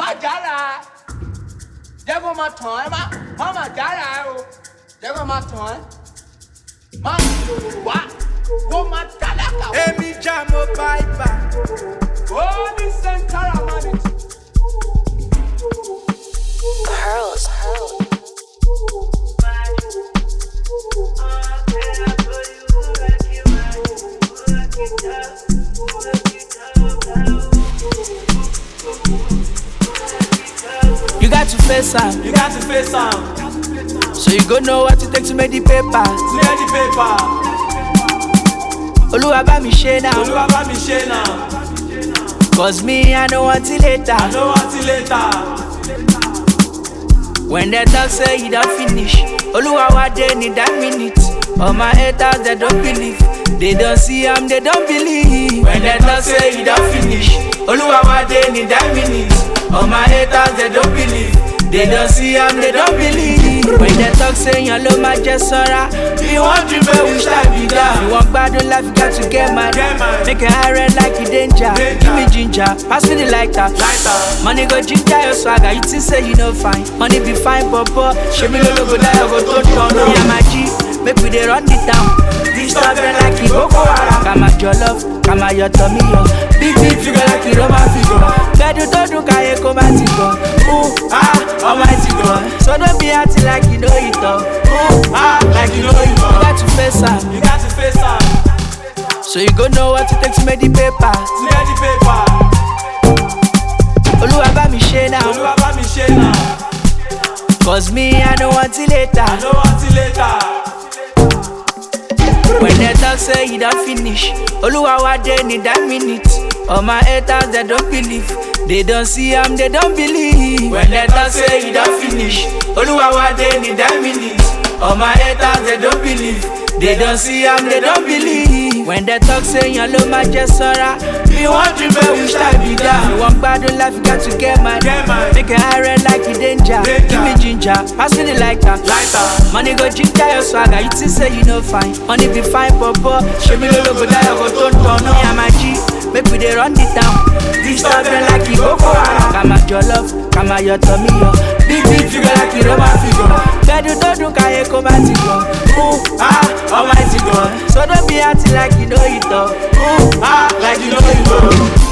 má jára jẹ́ kó máa tàn ẹ́ má má má jára ẹ o jẹ́ kó máa tàn ẹ́ má wá kó máa tálákà wá. Èmi já mo bá ibà. ó ní sẹ́ńtárà mọ́ni. Pearls. You got to face am, You got to face am. so you go know what it take to make the paper. Clear the paper. Oluwa bá mi ṣe now, Olúwa bá mi ṣe náà. cause me I know until later. I know until later. When they talk say you don't finish, Oluwa wa dey need that minute. All my haters they don't believe, they don't see am they don't believe. When they talk say you don't finish, Oluwa wa dey need that minute. All my haters they don't believe, they don't see am they don't believe. When they talk say yan ló máa jẹ sọ́ra, you wan dream but wish I be down. You wan gbádùn life you got to get mad. Get mad. Make your eye red like you danger. Danger. Give me ginger, pass me the lighter. Lighter. Money go ginger your swagger, you think say you no fine. Money be fine, papa. Show me no go die, I go to turn on. Yeah, my G, make we dey run the town. This stuff them like it Boko Haram. Kama your love, kama your tummy, yo. Big big figure like it Roman figure. Bedu to do kaye koma tigo. Ooh ah, almighty God. So don't be acting like you know it all. Ooh ah, Like you know you you know. got to face am, You got to face am. so you go know what it takes to make the paper. Clear the paper. Oluwa bá mi ṣe now, Olúwa bá mi ṣe náà. cause me I know until later. I know until later. When they talk say you don't finish, Oluwa wa dey need that minute. All my haters they don't believe, they don't see am they don't believe. When they talk say you don't finish, Oluwa wa dey need that minute. All my haters they don't believe, they don't see am they don't believe. When they talk say yan ló máa jẹ sọ́ra, you wan dream but wish I be down. You wan gbádùn life you got to get mad. Get mad. Make your eye red like you danger. Danger. Give me ginger, pass me the lighter. Lighter. Money go ginger your swagger, you think say you no fine. Money be fine, papa. Show me no go die, I go turn turn on. Yeah, my G, make we dey run the town. This stuff them like it Boko Haram. Kama your love, kama your tummy, yo. Big big figure like it Roman figure. Bedu to do kaye koma tigo. Ooh ah, almighty God. So don't be acting like you know it all. Ooh ah, Like you know you know.